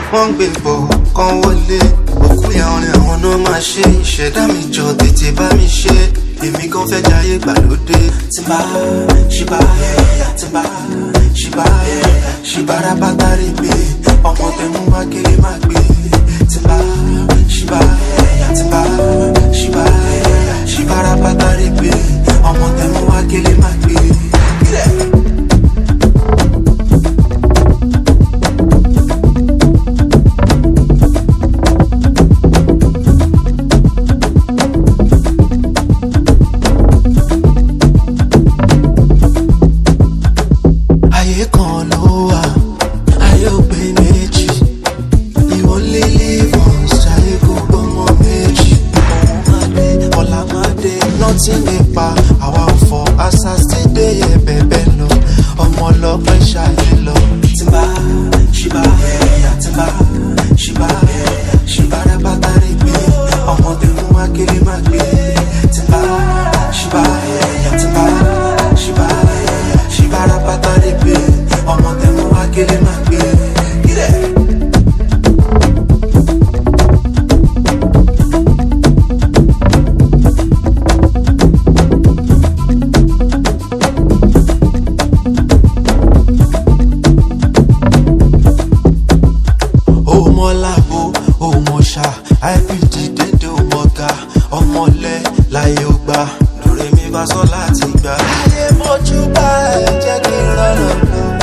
wọ́n ń gbé bọ̀ kán wọlé òkú ìyá orin àwọn náà máa ṣe ìṣẹ̀dá mi jọ tètè bá mi ṣe èmi kan fẹ́ jayé gbàlódé tí bá ṣìbá tí bá ṣìbá ṣìbára bàtà rè gbé ọmọ tẹnu wá kéré má gbé tí bá ṣìbá tí bá ṣìbá ṣìbára bàtà rè gbé ọmọ tẹnu wá kéré má gbé. ayé kan ló wà ayé ò pé méjì ìwọ lè live once ayé kò gbọmọ méjì òun máa dé ọ̀la máa dé nothing nípa àwa ò fọ àṣà sí déyẹ bẹ́ẹ̀ lọ ọmọ ọlọ́pẹ́ ṣayé lọ. tìǹbà ṣìbà tìǹbà ṣìbà ṣìbà rẹ bàtà rẹ gbé ọmọ tẹ̀mú wá kéré má gbé tìǹbà ṣìbà tìǹbà ṣìbà ṣìbà rẹ bàtà rẹ gbé ọmọ tẹ̀mú wá kéré má gbé. Yeah. ọmọlábo ọmọọṣà ipd dédé ọmọga ọmọlẹ láyé ọgbà lórí mi bá sọ láti gbà. ayé mojú bá ẹ jẹ́ kí n rọrùn lọ.